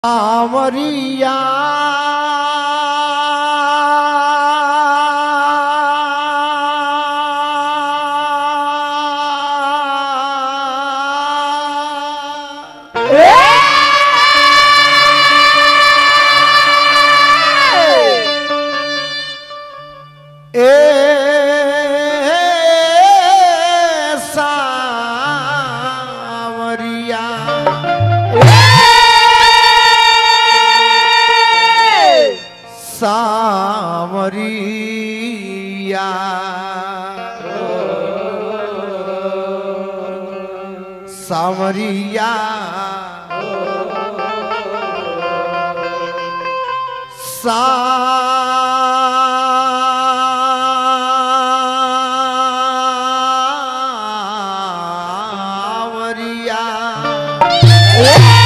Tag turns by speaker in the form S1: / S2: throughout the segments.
S1: सावरिया ए सावरिया सावरिया सावरिया सावरिया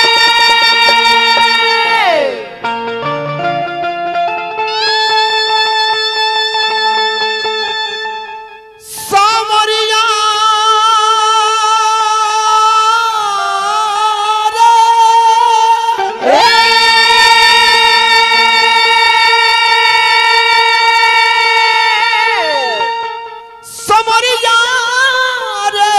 S1: सावरिया समरिया रे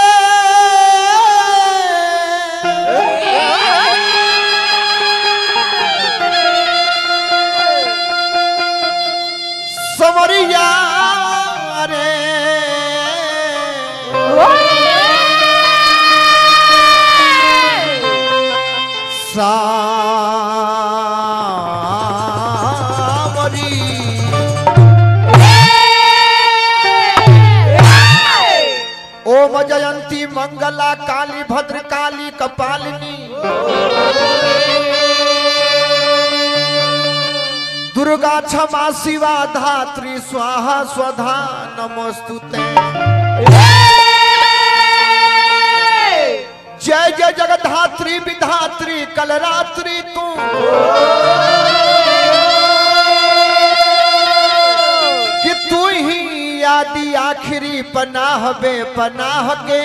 S1: समरिया रे सावरी ओम जयंती मंगला काली भद्र काली कपालिनी दुर्गा क्षमा शिवा धात्री स्वाहा स्वधा नमोस्तुते जय जय जगधात्री विधात्री कलरात्रि तू कि तू ही आदि आखिरी पनाह बे पनाह के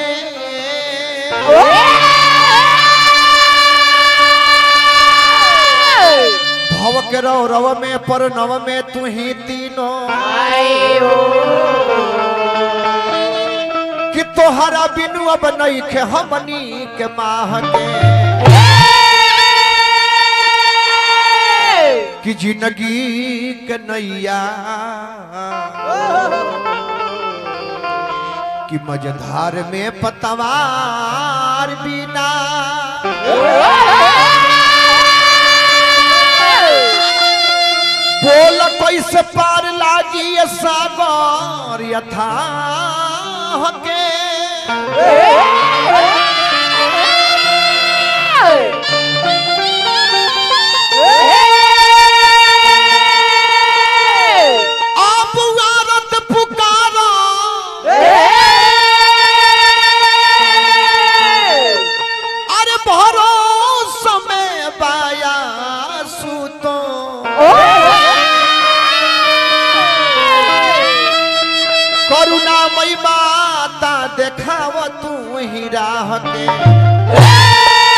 S1: भव के रव रव में पर नव में तू ही तीनों कि तोहरा बिनु अब नहीं खे हमनी के माह के कि जिंदगी के नैया कि मझधार में पतवार बिना बोल कैसे पार लागी ये सागर यथा के आप आरत पुकारा अरे भरोसा में बाया सुतो करुणामयी माता देखाव तू ही राह के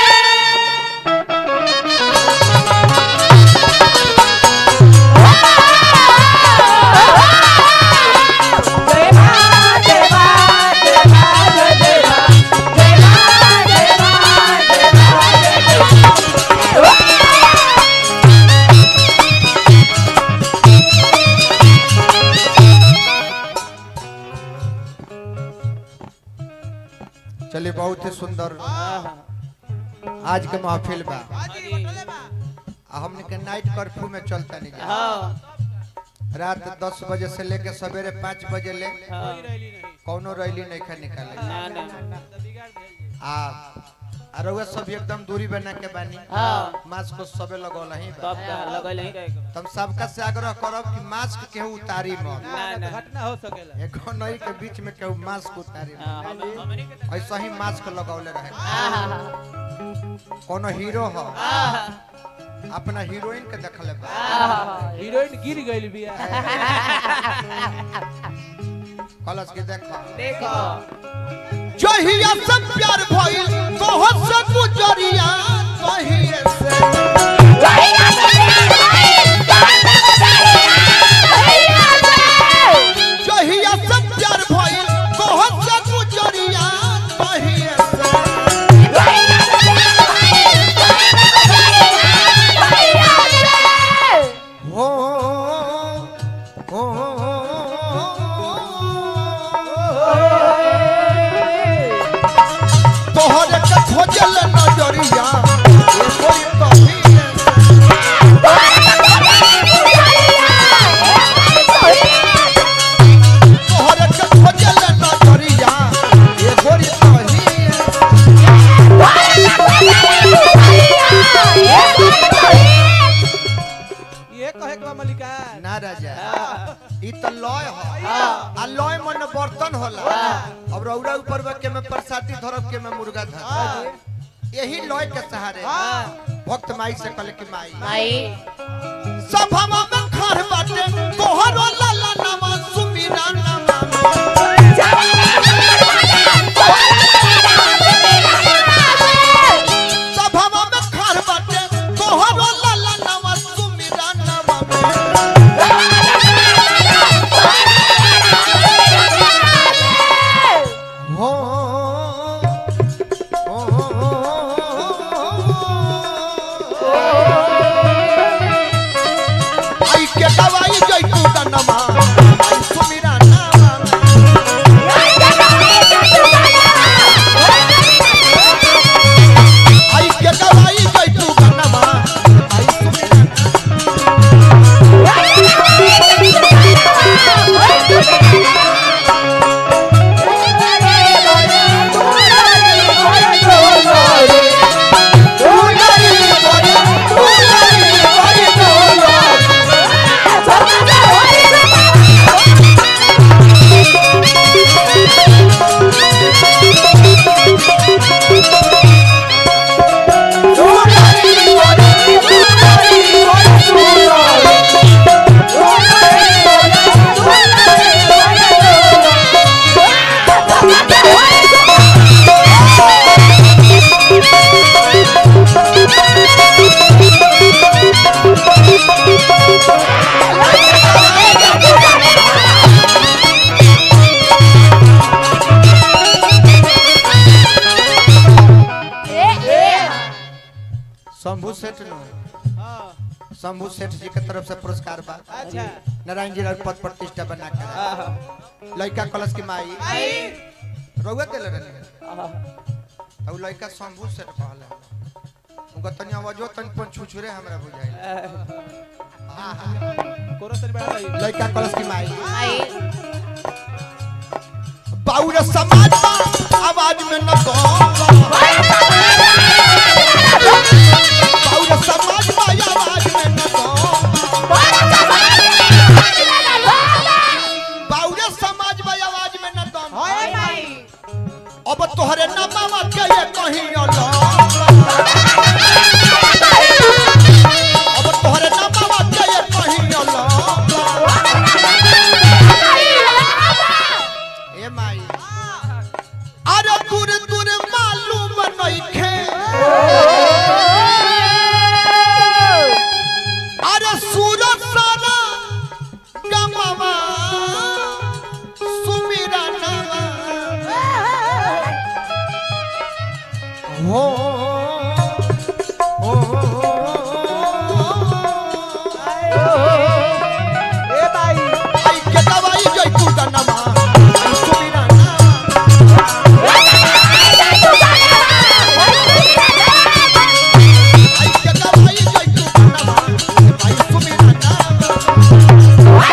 S1: चलिए बहुत ही सुंदर आज के महफिल बा आ हमने के नाइट कर्फ्यू में चलता नहीं जा। रात दस बजे से लेके सवेरे पाँच बजे ले कौनो रैली नहीं खा निकाले आ आ रउआ सब एकदम दूरी बना के बानी मास्क को सबे लगौल ही बा। तम सबका से आग्रह करब कि मास्क केहू उतारी मत
S2: घटना हो सकेला
S1: एगो नई के बीच में केहू मास्क उतारी मत ऐसा ही मास्क लगौले रहे कोनो हीरो हो अपना हीरोइन के देखले बा
S2: हीरोइन गिर गइल बिया
S1: कलश के देखो
S2: देखो
S1: जहिया से प्यार भइल तोहर से गुजरिया तहिए से
S2: बा मलिकार
S1: ना राजा ई त लय ह आ लय मन बर्तन होला अब रौरा ऊपर बा के में प्रसादी धरब के में मुर्गा धर यही लय के सहारे भक्त माई से कहले कि माई
S3: माई
S1: सभा में खर बाटे तोहरो लाला नामा सुमीरा नामा सभा में खर बाटे तोहरो लाला नामा सुमीरा नामा हो आई के दवाई जैतू दनमा आई सुमीरा नामा आई के दवाई जैतू दनमा आई सुमीरा नामा शंभू सेठ नो
S2: हाँ
S1: शंभू सेठ जी के तरफ से पुरस्कार बा
S2: अच्छा
S1: नारायण जी राज पद प्रतिष्ठा बना कर
S2: हाँ
S1: लड़का कलश की माई
S2: आई
S1: रउआ देले रहनी अब लड़का शंभू सेठ कहला उनका तनी आवाजो तनी पन छुछुरे हमरा बुझाई
S2: कोरो तरी बढ़ा लाई
S1: लड़का कलश की माई
S3: माई
S1: बाउर समाज बा, आवाज में न गो बाउर समाज बा, आवाज में न गो बाउर समाज बा, आवाज में न दम
S2: हाय माई
S1: अब तोहरे नमावा के ये कहीं अलो अब तोहरे नमावा के ये कहीं अलो ए माई अरे दूर दूर मालूम नइखे अरे सूरत सारा गमवा सुमिरा नवा हो हो
S2: ए भाई
S1: आई के दवाई जई तू दनमा आई सुमिरा नवा आई के दवाई जई तू दनमा आई सुमिरा नवा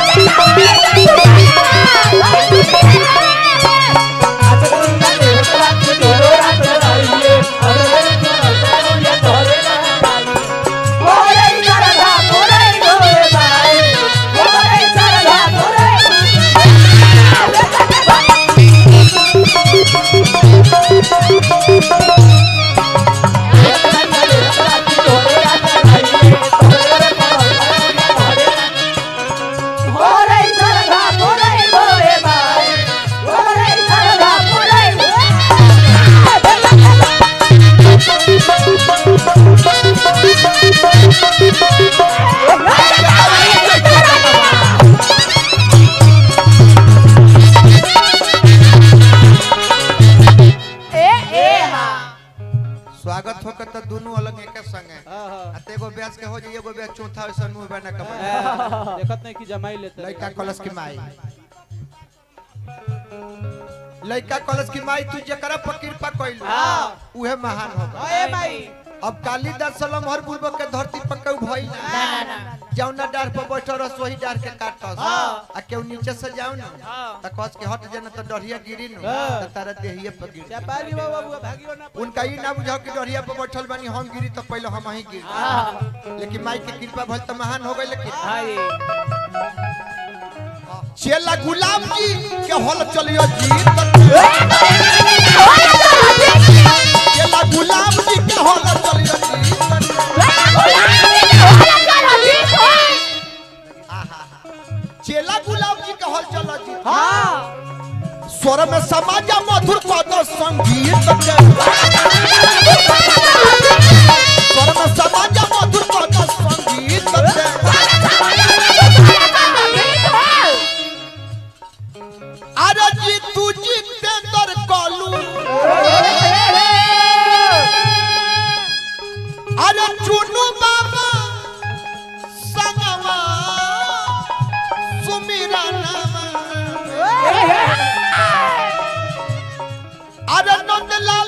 S1: स्वागत होकर तो दोनों अलग एक संगे
S2: हाँ हाँ
S1: आ ते एगो ब्याज के हो जाई एगो ब्याज चौथा वैसा मुंह बना के बना।
S2: हाँ, देखत नहीं कि जमाई लेते
S1: लड़का कलश की माई लड़का कलश की माई तू जकरा पर कृपा कइलू
S2: हाँ।
S1: उहे महान होगा
S2: ए भाई
S1: अब कालिदास सलम हर पूर्वक के धरती पर केहू भइल ना।
S3: ना ना ना
S1: जौना डार पर बैठल रह वही डार के काटस
S2: हाँ।
S1: आ केहू नीचे से जाओ ना
S2: हाँ।
S1: त कस के हट जाना तो डरिया गिरी नु
S2: हाँ।
S1: त तारा देहिए पर गिर जाई।
S2: व्यापारी बाबा बुआ भागियो ना
S1: उनका ई ना बुझाओ कि डरिया पर बैठल बानी हम गिरी तो पहले हम ही गिर
S2: हाँ
S1: लेकिन माई के कृपा भल तो महान हो गई लेकिन
S2: भाई
S1: चेला गुलाम जी के हल चलियो जी चेला गुलाम जी के हल चलियो जी चेला गुलाम जी के हल चलो जी
S2: हाँ
S1: स्वर में समाज मधुर पद संगीत के स्वर में समाज मधुर पद संगीत के अरे जी तू जितेंद्र कलू अरे चुनू बाबा संगवा सुमिरा नामा अरे नंदलाल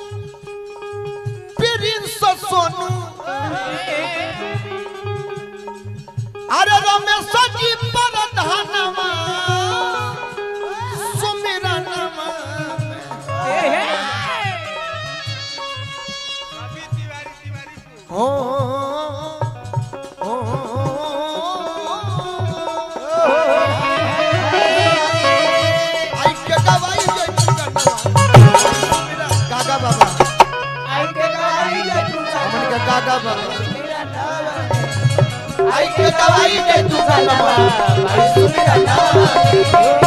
S1: प्रिंस सोनू अरे रमेश जी प्रधानमा सुमिरा नामा ओ ओ आई के गवाई जय गागा बाबा
S2: आई के गवाई जे तू
S1: हमन के गागा बाबा
S2: मेरा नाम
S1: आई के गवाई जय तू गागा बाबा
S2: भाई सुन मेरा नाम